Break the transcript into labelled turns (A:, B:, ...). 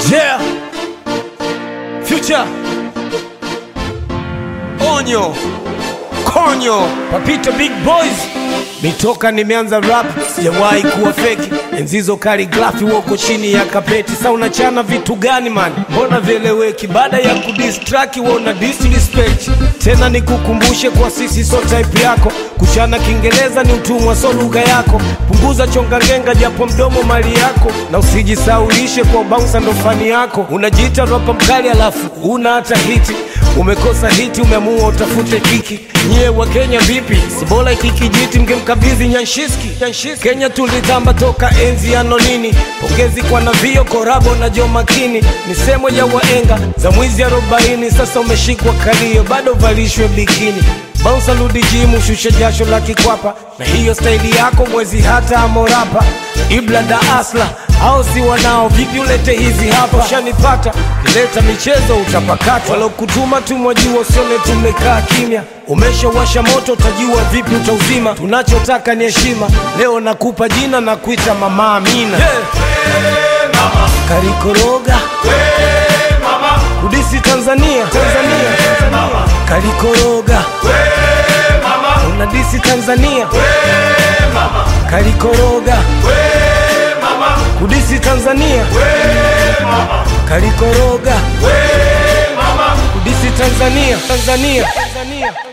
A: Yeah. Future. Onyo. Konyo. Papito Big Boys. Nitoka nimeanza rap, sijawahi kuwa feki. Enzizo kaligrafi woko chini ya kapeti. Sa unachana vitu gani man? Mbona vieleweki? Baada ya kudistraki wewe una disrespect. Tena nikukumbushe kwa sisi so type yako. Kuchana Kiingereza ni utumwa so lugha yako. Punguza chonga ngenga japo mdomo mali yako, na usijisaulishe kwa bouncer ndo fani yako. Unajiita rapa mkali alafu una hata hiti Umekosa hiti, umeamua utafute kiki. Nyie wa Kenya vipi? Si bora iki kijiti mngemkabidhi Nyanshiski. Nyanshiski. Kenya tulitamba toka enzi ya nonini. Pongezi kwa Navio Korabo na Jo Makini, misemo ya waenga za mwizi arobaini. Sasa umeshikwa kalio, bado valishwe bikini. Bounce rudi jimu, shusha jasho la kikwapa, na hiyo staili yako mwezi hata amorapa. Ibla da asla au si wanao vipi? Ulete hizi hapa, ushanipata kileta michezo utapakata. Walokutuma tumwajua, usione tumekaa kimya. Umeshawasha moto, utajua vipi utauzima. Tunachotaka ni heshima, leo nakupa jina na kuita Mama Amina. Karikoroga kudisi Tanzania, Tanzania, Tanzania. Karikoroga unadisi Tanzania, Karikoroga kudisi Tanzania, Karikoroga kudisi Tanzania, Tanzania, Tanzania.